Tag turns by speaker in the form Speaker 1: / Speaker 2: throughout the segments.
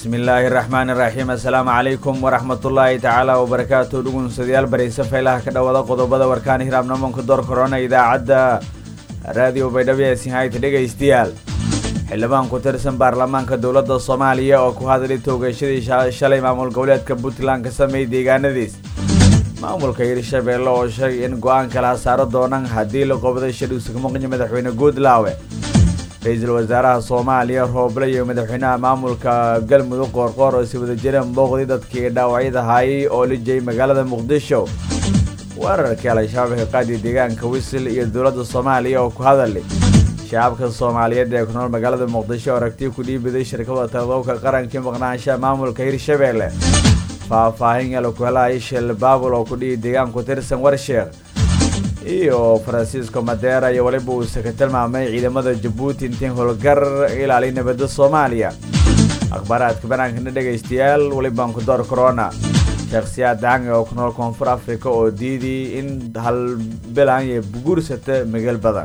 Speaker 1: bismillaahi raxmaani raxiim assalaamu calaykum waraxmatullaahi tacaala wabarakaatu dhugunsadayaal barayse faylaha ka dhowada qodobada warkaan hiraabnamoonka door korona idaacadda raadiyo baydhabo ee sinhayta dhegaystayaal xildhibaan ku tirsan baarlamaanka dowladda soomaaliya oo ku hadlay toogashadii shalay maamul goboleedka puntland ka sameeyey deegaanadiis maamulka hirshabeelle oo sheegay in go-aan kala saaro doonaan haddii la qobday shadhiisa kamuqnya madaxweyne guudlaawe ra-iisul wasaaraha soomaaliya rooble iyo madaxweynaha maamulka galmudug qoorqoor oo si wada jireen booqday dadkii dhaawacyada haayay oo lijay magaalada muqdisho weerarkii al-shabaab ka qaadi deegaanka wisil iyo dowladda soomaaliya oo ku hadalay shacabka soomaaliyeed ee ku nool magaalada muqdisho aragti ku dhiibiday shirkada taqdowka qarankii maqnaanshaha maamulka hirshabeelle faahfaahin yala ku helaya shil baabul oo ku dhihi deegaan ku tirsan warsheekh iyo faransiisco madeera iyo weliba uuse ka tilmaamay ciidamada jabuuti intiin howlgar ilaaliy nabadda soomaaliya akhbaaraadka banaankana dhegaystayaal welibaan ku door corona shakhsiyaad dacangi oo ku nool koonfur africa oo diiday in halbilan iyo guursata migel badan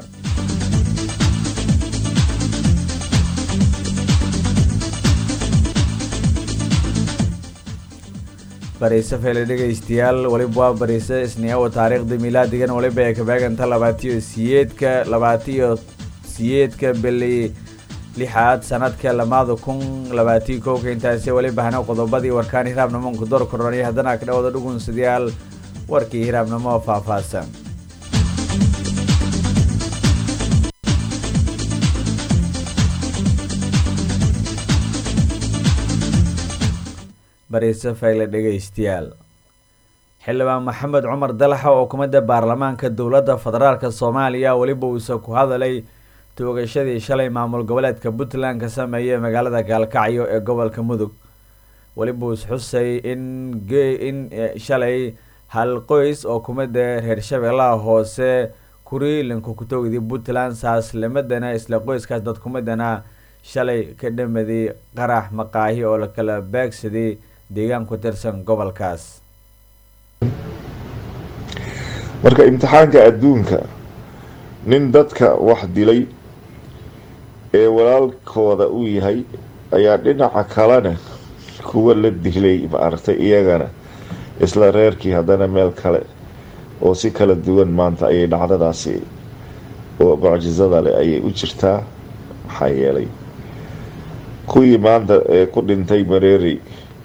Speaker 1: bariise feele dhegaystayaal weliba waa bariise isniyawa taariikhda milaadigan weliba ay kabeeganta labaatiyo siyeedka labaatiyo siyeedka bili lixaad sanadka lamaada kun labaatiyo kowka intaasi weliba hana qodobadii warkaan hiraabnamoonka door koronay haddana ka dhawada dhugunsadayaal warkii hiraabnimo faahfaahsan bariise fayle dhegaystayaal xildhibaan maxamed cumar dalaxa oo kumida baarlamaanka dowladda federaalk soomaaliya weliba uuse ku hadalay toogashadii shalay maamul goboleedka puntland ka sameeyay magaalada gaalkacyo ee gobolka mudug weliba uus xusay in in shalay hal qoys oo kumida reer shabeellaha hoose kuriilanka kutogdii puntland saaslimadana isla qoyskaas dad kumidana shalay ka dhamaday qarax maqaahi oo lakala beegsaday deegaan ku tirsan gobolkaas
Speaker 2: marka imtixaanka adduunka nin dadka wax dilay ee walaalkooda u yahay ayaa dhinaca kalena kuwa la dilay maaragtay iyagana isla reerkii haddana meel kale oo si kala duwan maanta ayay dhacdadaasi oo mucjisada leh ayay u jirtaa maxaa yeelay kuwii maanta ee ku dhintay mareeri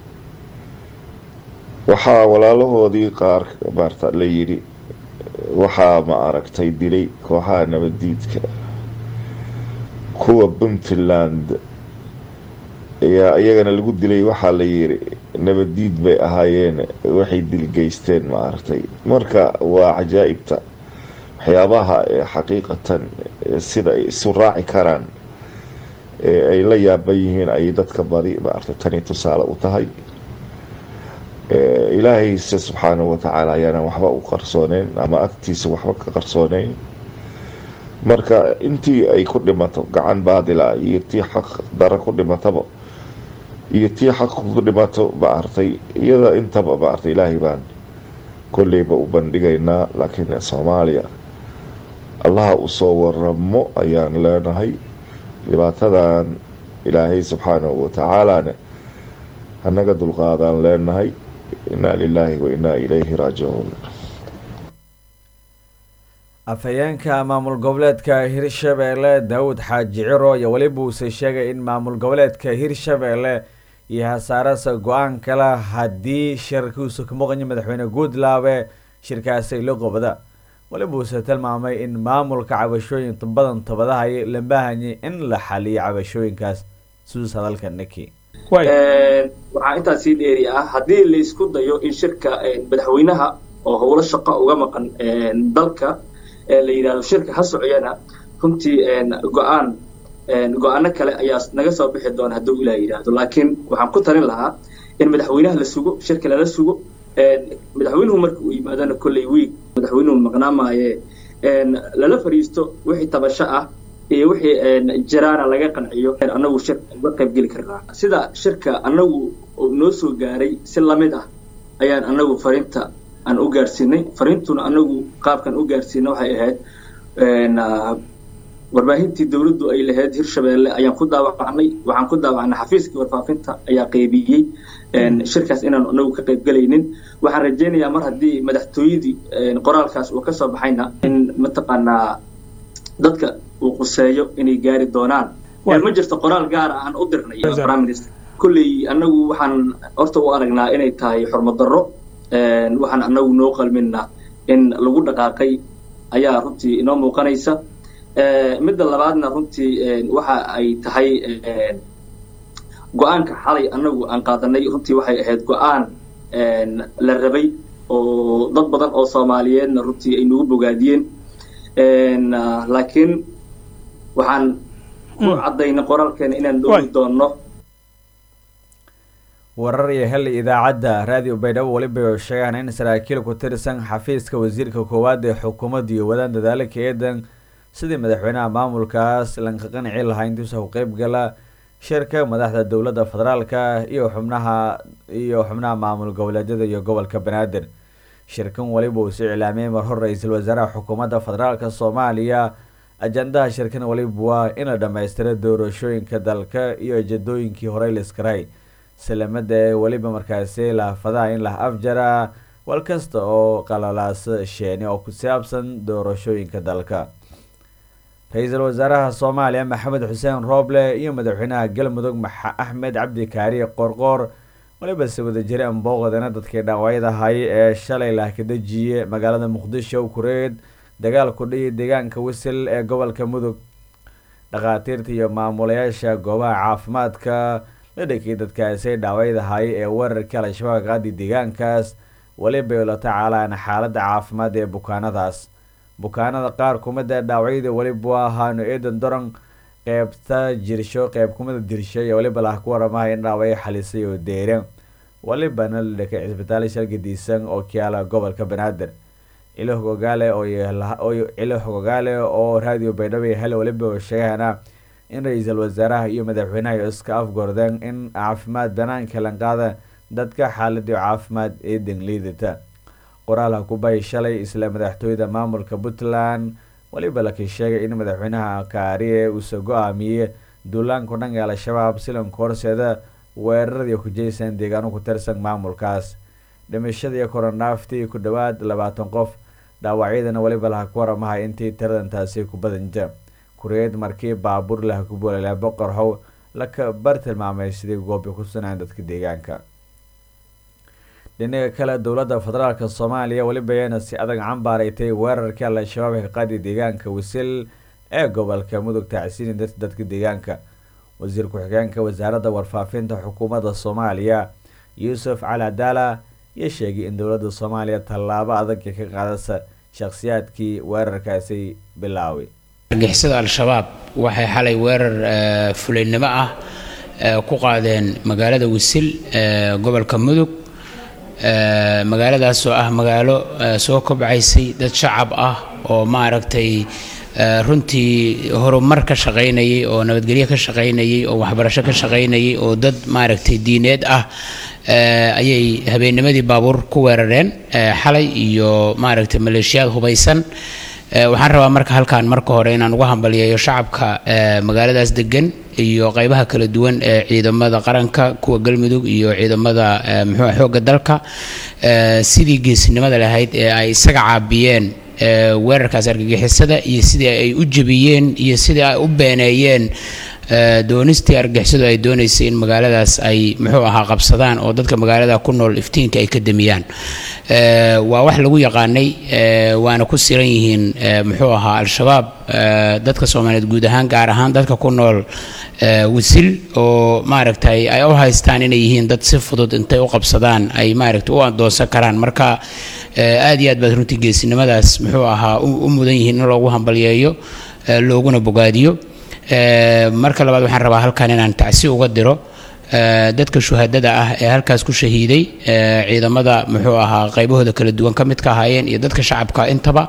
Speaker 2: waxaa walaalahoodii qaar maarta la yidhi waxaa ma aragtay dilay kooxaha nabadiidka kuwa puntland ayaa iyagana lagu dilay waxaa la yidhi nabadiid bay ahaayeen waxay dilgeysteen ma aragtay marka waa cajaa'ibta waxyaabaha ee xaqiiqatan sida ay isu raaci karaan ee ay la yaaban yihiin ayay dadka badi maaragtay tani tusaale u tahay ilaahayse subxaanahu watacaala ayaana waxba u qarsooneyn ama agtiisa waxba ka qarsooneyn marka intii ay ku dhimato gacan baadila iyo tii xaq dara ku dhimataba iyo tii xaq ku dhimato maaragtay iyada intaba maaragtay ilaahay baan kolleyba u bandhigaynaa laakiin soomaaliya allaha usoo waramo ayaan leenahay dhibaatadan ilaahay subxaanahu watacaalana hanaga dulqaadaan leenahay inaa lilaahi wa inaa ilayhi raajicuun
Speaker 1: afhayeenka maamul goboleedka hirshabeelle daawud xaaji ciro iyo weliba uuse sheegay in maamul goboleedka hirshabeelle iyo hasaarasa go-aan kale haddii shirkiisu ka muqanyo madaxweyne guudlaabe shirkaasi la qobda weliba uuse tilmaamay in maamulka cabashooyin badan tabadahaya la baahanyay in la xaliyo cabashooyinkaas suus hadalka niki
Speaker 3: waxaa intaa sii dheeri ah haddii laysku dayo in shirka madaxweynaha oo howlo shaqo uga maqan dalka la yidhahdo shirka ha sociyana runtii go-aan go-aano kale ayaa naga soo bixi doona hadduu ilaa yidhaahdo laakiin waxaan ku talin lahaa in madaxweynaha la sugo shirka lala sugo madaxweynuhu marka uu yimaadana kolley wiig madaxweynuhu maqnaa maaye lala fadhiisto wixii tabasho ah iyo wixii jiraana laga qanciyo annagu shir uga qayb geli karnaa sida shirka annagu noo soo gaaray si lamid ah ayaan annagu fariinta aan u gaarsiinay fariintuna annagu qaabkan u gaarsiina waxay ahayd warbaahintii dowladdu ay lahayd hirshabeelle ayaan ku daawacnay waxaan ku daawacnay xafiiskii warfaafinta ayaa qaybiyey shirkaas inaan anagu ka qayb galaynin waxaan rajaynayaa mar haddii madaxtooyadii qoraalkaas uu ka soo baxayna in mataqaanaa dadka uu quseeyo inay gaari doonaan ma jirto qoraal gaara aan u dirnay prime minister kulley anagu waxaan horta u aragnaa inay tahay xurmad darro waxaan anagu noo qalminna in lagu dhaqaaqay ayaa runtii inoo muuqanaysa midda labaadna runtii waxa ay tahay go-aanka xalay anagu aan qaadanay runtii waxay ahayd go-aan la rabay oo dad badan oo soomaaliyeedna runtii ay nagu bogaadiyeen laakiin waxaan ku caddaynay qoraalkeena inaan doogi doonno
Speaker 1: warar iyo hel idaacadda raadiyo baydhabo weliba sheegaan in saraakiil ku tirsan xafiiska wasiirka koowaad ee xukuumadda iyo wadaan dadaalo ka eedan sidii madaxweynaha maamulkaas lanka qanci lahaa intiisa ku qeyb gala shirka madaxda dowladda federaalka iyo xubnaha iyo xubnaha maamul goboleedyada iyo gobolka banaadir shirkan weliba uu soo iclaamiyey mar hor ra-iisul wasaaraha xukuumadda federaalka soomaaliya ajandaha shirkan weliba waa in la dhammaystiro doorashooyinka dalka iyo ajadooyinkii horey liskaray salamada ee weliba markaasi laafadaha in la afjara wal kasta oo qalalaas sheeni oo ku saabsan doorashooyinka dalka ra-iisul wasaaraha soomaaliya maxamed xuseen rooble iyo madaxweynaha galmudug axmed cabdi kaari qorqoor waliba se wadajiri ambooqdana dadkii dhaawacyadahay ee shalay laakadajiye magaalada muqdisho kureed dagaal ku dhihi deegaanka wisil ee gobolka mudug dhakhaatiirta iyo maamulayaasha goobaha caafimaadka la dhakiyay dadkaasi dhaawacyadahay ee weerarka al-shabaab qaadi deegaankaas weliba la tacaalaan xaaladda caafimaad ee bukaanadaas bukaanada qaar kumida dhaawacyada weliba ahaano eedan doran qeybta jirsho qeyb kumida dirsho iyo weliba lah ku waramaha in dhaawacyo xalisay oo deere welibana la dhakay cisbitaal shalgadiisan oo kiyaala gobolka banaadir cilo hogogaale cilo hogogaale oo raadiyo baydhabo hel weliba oo sheegana in ra-iisul wasaaraha iyo madaxweynaha iska afgordeen in caafimaad banaanka lanqaada dadka xaaladii caafimaad ee dangliidata qoraalha kubay shalay isla madaxtooyada maamulka puntland weliba laki sheegay in madaxweynaha kaariye uuse go-aamiyey duulaanku dhanka al-shabaab silanka horseeda weeraradii hujaysan deegaano ku tirsan maamulkaas dhimashadii koronaftii ku dhowaad labaatan qof dhaawacyadana weliba laha ku waramahay intii tiradantaasi ku badanta kureed markii baabuur laha ku boolala boqor how laka bar tilmaamay sidii goobi ku sunaan dadka deegaanka dhinaga kale dowladda federaalk soomaaliya weliba ayana si adag cambaareysay weerarkii al-shabaab ee qaadi deegaanka wisil ee gobolka mudug tacsiini dadka deegaanka wasiir ku-xigeenka wasaaradda warfaafinta xukuumadda soomaaliya yuusuf cali cadaala iyo sheegay in dowladda soomaaliya tallaabo adag ka qaadasa shakhsiyaadkii weerarkaasi bilaaway
Speaker 4: argixisada al-shabaab waxay xalay weerar fulaynimo ah ku qaadeen magaalada wisil ee gobolka mudug magaaladaas oo ah magaalo soo kobcaysay dad shacab ah oo maaragtay runtii horumar ka shaqaynayay oo nabadgelyo ka shaqaynayay oo waxbarasho ka shaqaynayay oo dad maaragtay diineed ah ayay habeennimadii baabuur ku weerareen xalay iyo maaragtay maleeshiyaad hubaysan waxaan rabaa marka halkaan marka hore inaan uga hambaliyeeyo shacabka magaaladaas degan iyo qaybaha kala duwan ee ciidamada qaranka kuwa galmudug iyo ciidamada muxuu xoogga dalka sidii geesinimada lahayd ee ay isaga caabiyeen weerarkaas argagixisada iyo sidii ay u jebiyeen iyo sidii ay u beeneeyeen doonistii argixisadu ay doonaysay in magaaladaas ay muxuu ahaa qabsadaan oo dadka magaalada ku nool iftiinka ay ka damiyaan waa wax lagu yaqaanay waana ku siran yihiin muxuu ahaa al-shabaab dadka soomaaliyeed guud ahaan gaar ahaan dadka ku nool wisil oo maaragtay ay u haystaan inay yihiin dad si fudud intay u qabsadaan ay maaragtay u adoonsan karaan marka aad iyo aad baad runtii geesinimadaas muxuu ahaa u mudan yihiin in loogu hambalyeeyo looguna bogaadiyo marka labaad waxaan rabaa halkan inaan tacsi uga diro dadka shuhadada ah ee halkaas ku shahiiday ciidamada muxuu ahaa qaybahooda kala duwan ka mid ka ahaayeen iyo dadka shacabka intaba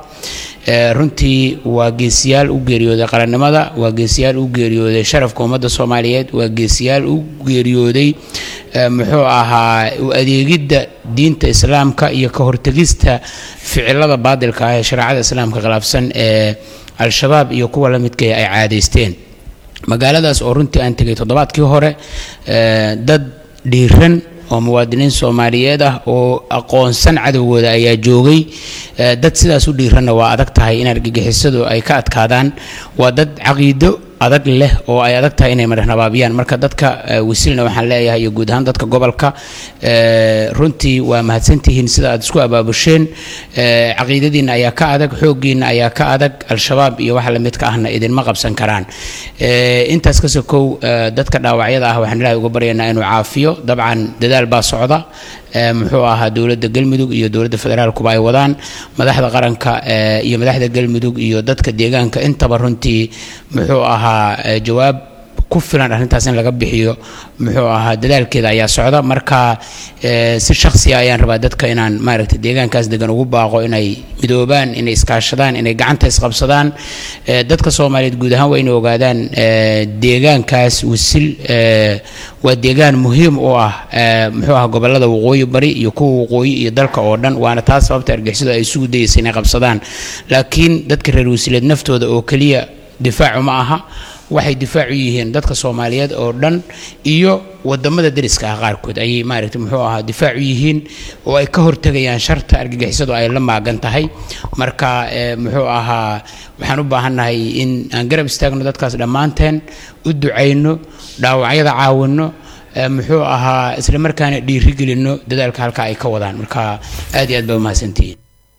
Speaker 4: runtii waa geesiyaal u geeriyooday qarannimada waa geesiyaal u geeriyooday sharafka ummadda soomaaliyeed waa geesiyaal u geeriyooday muxuu ahaa u adeegidda diinta islaamka iyo ka hortegista ficilada baadilka ah ee shareecada islaamka khilaafsan ee al-shabaab iyo kuwa la midkaya ay caadaysteen magaaladaas oo runtii aan tegay toddobaadkii hore dad dhiiran oo muwaadiniin soomaaliyeed ah oo aqoonsan cadowgooda ayaa joogay dad sidaas u dhiiranna waa adag tahay in argagixisadu ay ka adkaadaan waa dad caqiido adag leh oo ay adag tahay inay madhnabaabiyaan marka dadka wasiilna waxaan leeyahay iyo guud ahaan dadka gobolka runtii waa mahadsantihiin sida aad isku abaabusheen caqiidadiinna ayaa ka adag xooggiinna ayaa ka adag al-shabaab iyo waxa lamidka ahna idinma qabsan karaan intaas ka sokow dadka dhaawacyada ah waxaan ilaahay uga baryaynaa inuu caafiyo dabcan dadaal baa socda muxuu ahaa dowladda galmudug iyo dowladda federaalkuba ay wadaan madaxda qaranka iyo madaxda galmudug iyo dadka deegaanka intaba runtii muxuu ahaa jawaab ku filan arrintaas in laga bixiyo muxuu ahaa dadaalkeeda ayaa socda marka si shakhsiya ayaan rabaa dadka inaan maaragtay deegaankaas degan ugu baaqo inay midoobaan inay iskaashadaan inay gacanta isqabsadaan dadka soomaaliyeed guud ahaan waa inay ogaadaan deegaankaas wisil waa deegaan muhiim u ah muxuu ahaa gobolada waqooyi bari iyo kuwa waqooyi iyo dalka oo dhan waana taas sababta argixisadu ay isugu dayaysa inay qabsadaan laakiin dadka reer wasiileed naftooda oo keliya difaacu ma aha waxay difaac u yihiin dadka soomaaliyeed oo dhan iyo wadamada deriska ah qaarkood ayay maaragtay muxuu ahaa difaac u yihiin oo ay ka hortegayaan sharta argagixisadu ay la maagan tahay marka muxuu ahaa waxaan u baahannahay in aan garab istaagno dadkaas dhammaanteen u ducayno dhaawacyada caawinno muxuu ahaa isla markaana dhiirigelinno dadaalka halka ay ka wadaan marka aad iyo aad baa umahadsantihiin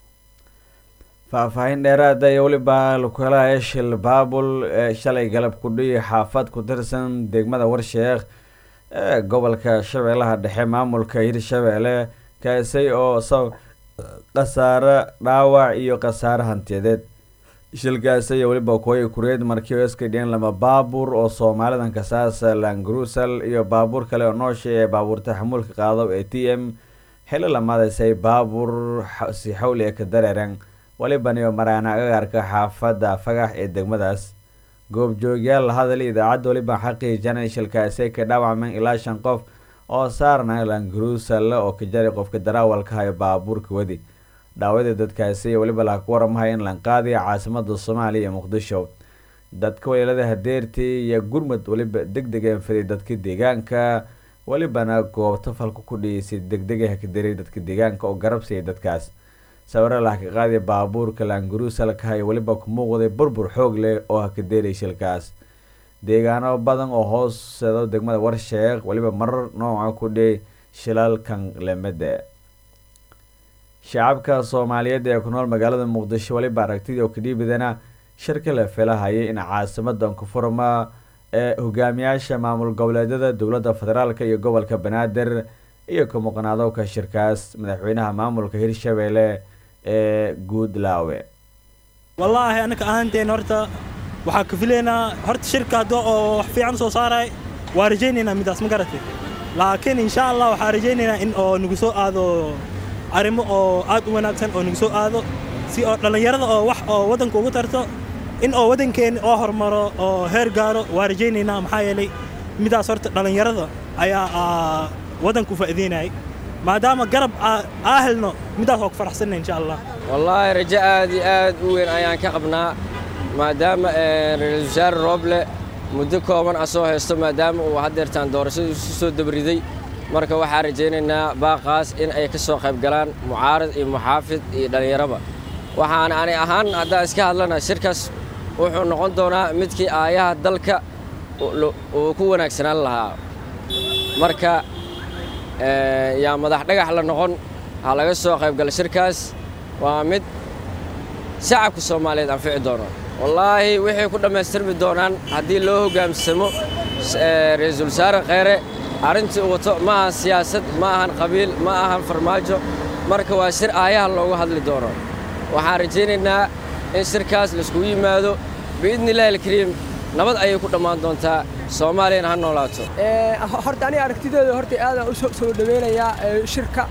Speaker 1: faahfaahin dheeraada iyo weliba lukalaha eshil baabul ee shalay galab kudhiyi xaafad ku tirsan degmada warsheekh ee gobolka shabeellaha dhexe maamulka hirshabeelle kaasay oo sab khasaare dhaawac iyo khasaare hantiyadeed shilkaasi iyo weliba kooyi kureed markii oo iska dhiyeen lama baabuur oo soomaalidan kasaasa langrusal iyo baabuur kale oo noosha ee baabuurta xamuulka qaado ee t m xili lamaadaysay baabuur si xawli ee ka dareeran walibaniyo maraana agaarka xaafadda fagax ee degmadaas goobjoogyaal la hadal idaacadda weliba xaqiijana shilkaasi ka dhaawacmeen ilaa shan qof oo saarna langrusal oo ka jaray qofka daraawalka hayo baabuurka wadi dhaawadii dadkaasi weliba laga waramahay in lanqaadiya caasimada soomaaliya iyo muqdisho dadka waliilada hadeertii iyo gurmud weliba deg degeen fiday dadka deegaanka welibana goobta falka ku dhiisay degdega hakaderay dadka deegaanka oo garabsiya dadkaas sawiro lah ka qaadiya baabuurka languruusalka hayo weliba ku muuqday burbur xoog leh oo hakadeeray shilkaas deegaano badan oo hooseedo degmada warsheekh weliba marar nooca ku dhiyay shilalkan lemada shacabka soomaaliyeed ee ku nool magaalada muqdisho weliba aragtidii oo kadhiibidana shirka la filahayay in caasimadan kufurma ee hogaamiyaasha maamul goboleedyada dowladda federaalk iyo gobolka banaadir iyo ka muqnaadowka shirkaas madaxweynaha maamulka hirshabeelle ee guudlaawe
Speaker 5: wallaahi annaka ahaanteen horta waxaa ka filaynaa horta shirka hadda oo wax fiican soo saaray waa rajaynaynaa midaas ma garatay laakiin insha allah waxaa rajaynaynaa in oo nagu soo aado arrimo oo aad u wanaagsan oo nagu soo aado si oo dhallinyarada oo wax oo waddanka ugu tarto in oo waddankeenna oo hormaro oo heer gaaro waa rajaynaynaa maxaa yeelay midaas horta dhallinyarada ayaa waddanku faa'iideynayay maadaama garab aa helno midaas waa ku faraxsanna insha allah
Speaker 6: wallaahi rajo aad iyo aad u weyn ayaan ka qabnaa maadaama ra-iisul wasaare rooble muddo kooban ah soo haysto maadaama uu haddeertaan doorashadu isu soo dabriday marka waxaan rajaynaynaa baaqaas in ay ka soo qayb galaan mucaarad iyo muxaafid iyo dhallinyaraba waxaan ani ahaan haddaan iska hadlana shirkaas wuxuu noqon doonaa midkii aayaha dalka uu ku wanaagsanaan lahaa marka yaa madax dhagax la noqon ha laga soo qayb gala shirkaas waa mid shacabka soomaaliyeed anfici doono wallaahi waxay ku dhammaystirmi doonaan haddii loo hoggaamsamo ra-iisul wasaare kheyre arrintii uu wato ma ahan siyaasad ma ahan qabiil ma ahan farmaajo marka waa shir aayaha loogu hadli doono waxaan rajaynaynaa in shirkaas laiskugu yimaado biidni illahi alkariim nabad ayay ku dhammaan doontaa soomaaliyana ha noolaato
Speaker 7: horta aniga aragtideeda horta aadaan u soo dhaweynayaa shirka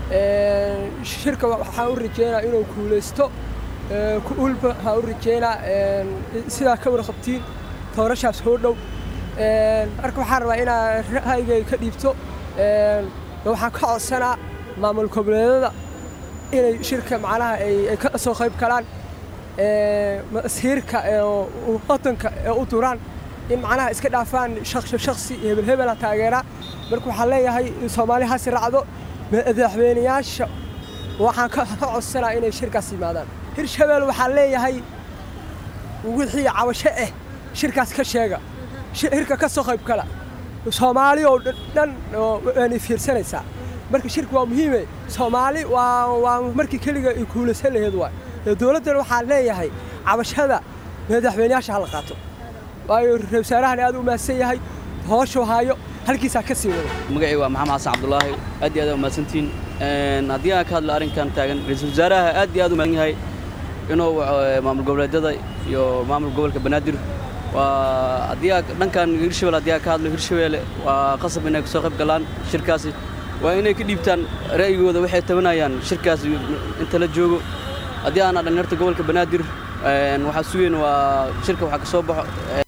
Speaker 7: shirka waxaan u rajeynaa inuu kuulaysto ku-ulba waxaan u rajeynaa sidaa ka warqabtiin doorashaas hoo dhow marka waxaan rabaa inaan ra'yigay ka dhiibto waxaan ka codsanaa maamul goboleedada inay shirka macnaha ay ka soo qayb galaan masiirka wadanka ee u duraan in macnaha iska dhaafaan shaksi hebel hebela taageera marka waxaan leeyahay soomaali hasi raacdo madaxweynayaasha waxaan ka codsanaa inay shirkaas yimaadaan hirshabeel waxaan leeyahay wixii cabasho ah shirkaas ka sheega shirka ka soo qayb kala soomaali oo dhan waanay fiirsanaysaa marka shirka waa muhiime soomaali waa waa markii keliga ay kuulaysan laheed waay dowladdan waxaan leeyahay cabashada madaxweynayaasha hala qaato waayo ra wasaarahan aad u mahadsan yahay hooshu haayo halkiisaa ka sii wada
Speaker 8: magacay waa maxamed xasan cabdulaahi aad iyo aad umahadsantiin haddii aan ka hadlo arrinkan taagan ra-iisul wasaaraha aad iyo aad u mahadsan yahay inuu maamul goboleedyada iyo maamul gobolka banaadir waa haddii aa dhankan hirshabelle haddii aa ka hadlo hirshabeelle waa qasab inay kasoo qayb galaan shirkaasi waa inay ka dhiibtaan ra'yigooda waxay tabanayaan shirkaasi inta la joogo haddii aana dhalinyarta gobolka banaadir waxaa sugeyn waa shirka waxaa ka soo baxo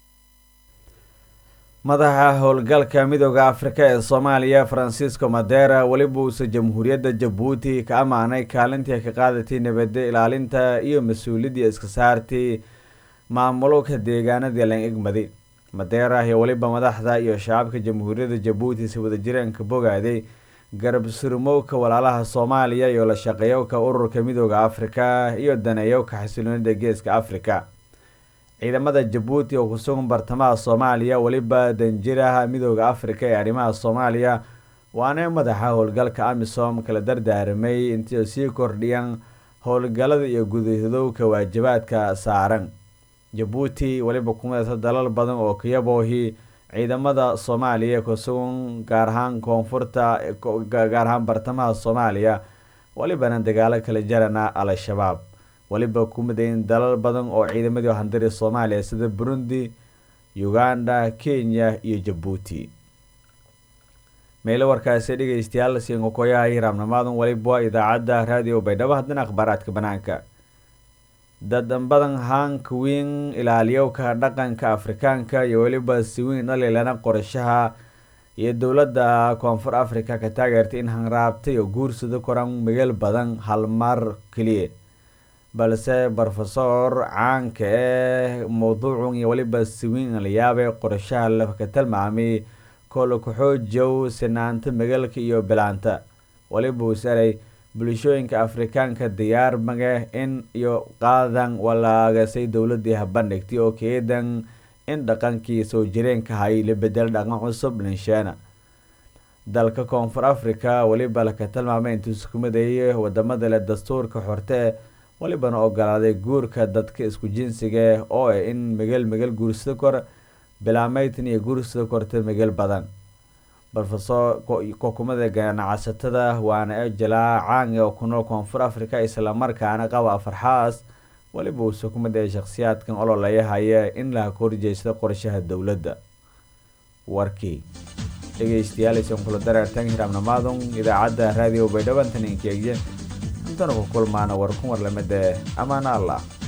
Speaker 1: madaxa howlgalka midooda afrika ee soomaaliya francisco madera weliba uusa jamhuuriyadda jabuuti ka ammaanay kaalintii ka qaadatay nabadda ilaalinta iyo mas-uuliyaddii iska saartay maamulka deegaanadii lan egmaday madera iyo weliba madaxda iyo shacabka jamhuuriyadda jabuuti si wadajireenka bogaaday garab surmowka walaalaha soomaaliya iyo la shaqeeyowka ururka midooda afrika iyo daneeyowka xasiloonida geeska afrika ciidamada jabuuti oo kusugan bartamaha soomaaliya weliba danjiraha midooda afrika ee arrimaha soomaaliya waana madaxa howlgalka amisom kala dardaaramay intii sii kordhiyaan howlgalada iyo gudahadowka waajibaadka saaran jabuuti weliba kumadata dalal badan oo kayaboohi ciidamada soomaaliya kusugan gaar ahaan koonfurta gaar ahaan bartamaha soomaaliya welibana dagaalo kala jarana al-shabaab weliba ku midayn dalal badan oo ciidamadii handari soomaaliya sida burundi uganda kenya iyo jabuuti meelo warkaasi dhegeystayaal siinkokoyaha hiraamnimaadan weliba idaacadda raadiyo baydhabo haddana akhbaaraadka banaanka dad badan hank wiin ilaaliyowka dhaqanka afrikaanka iyo weliba siwiin dhalilana qorashaha iyo dowladda koonfur africa ka taageertay in hanraabtay oo guursada koran migeel badan hal mar keliya balse brofesor caanka ee mawduucun iyo weliba siwiin layaabay qorashaha laka tilmaamay koola kaxoojow sinaanta magaalka iyo bilaanta weliba uu saray bulshooyinka afrikaanka diyaar mage in iyo qaadan walaagasay dowladii habandhigtay oo keedan in dhaqankii soo jireenka hay la bedel dhaqan cusub linsheena dalka koonfur africa weliba laka tilmaamay intuu sukumadayay wadamada leh dastuurka xorte welibana ogolaaday guurka dadka isku jinsiga oo ah in migel migel guursada kor bilaameytan iyo guursada korta migel badan brofesor kokumada ganacsatada waana ejelaa caangi oo ku nool koonfur africa islamarkaana qaba afarxaas weliba uu sukumada ee shakhsiyaadkan ololaya in laha korjeysada qorshaha dowladda warkii dhegeystayaal isan kula dareertan hiraamnamaadun idaacadda raadiyo baydhabantan inkeegye intana ku kulmaana war kun war lamida amaana allah